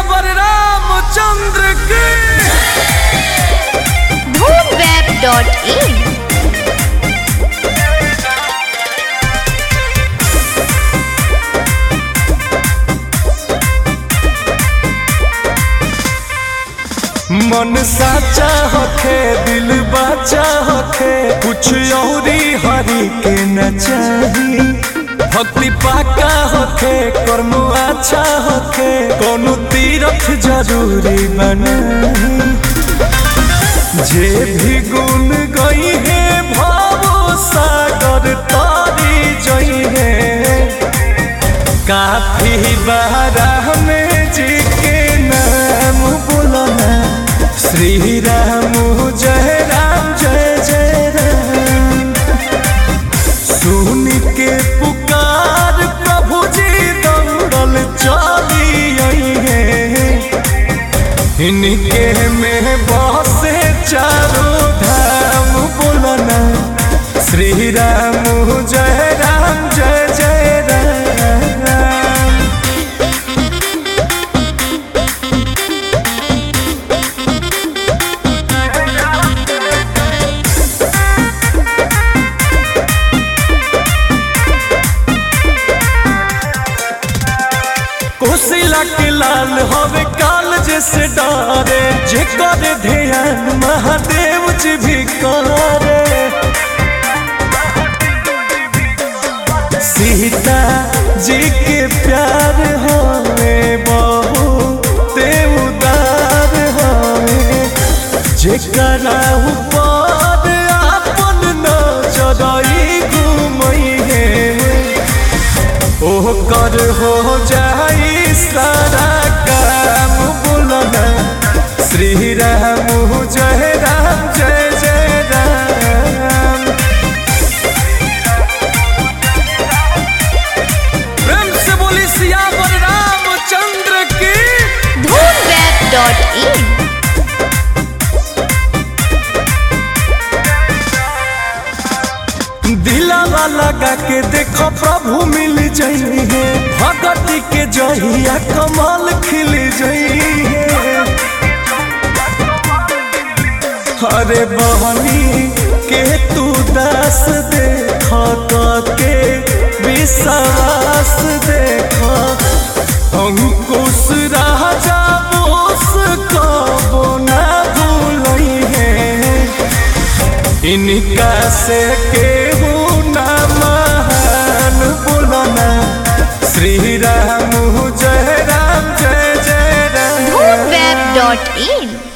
सियावर रामचंद्र की धूमवेब.in मन साचा होखे दिल बाचा होखे कुछ औरी हरी के न चाही भक्ति पाका होखे कर्म अच्छा होखे कोनो तीरथ जरूरी बनाही जे भी गुण गई है भावो सागर तारी जई है काफी बारा में जी के नाम बोलना श्री राम जय राम जय जय राम सुन के पुकार प्रभु जी दौड़ल चली आई है इनके में बसे चारों धाम बोलना श्री राम जय राम जय जय राम कोसिला के लाल हवे काल जैसे डारे जे करे ध्यान महादेव जी भी करे सीता जी के प्यार हवे बहु देव उदार हवे जेकरा ऊपर आपन नजरई घुमई है ओह कर हो जाई सारा काम बोलना श्री राम जय राम जय जय राम प्रेम से बोली सियावर रामचंद्र की धूमवेब.in दिलावा लगा के देखो प्रभु मिल जाई है भगती के जहिया कमाल खिल जाई है अरे बहनी के तू दास देख के विश्वास देख अंकुश राजा बोस कबो ना भूलई है इनका से केहू ना महान बोलना श्री राम जय राम जय जय राम धूमवेब.in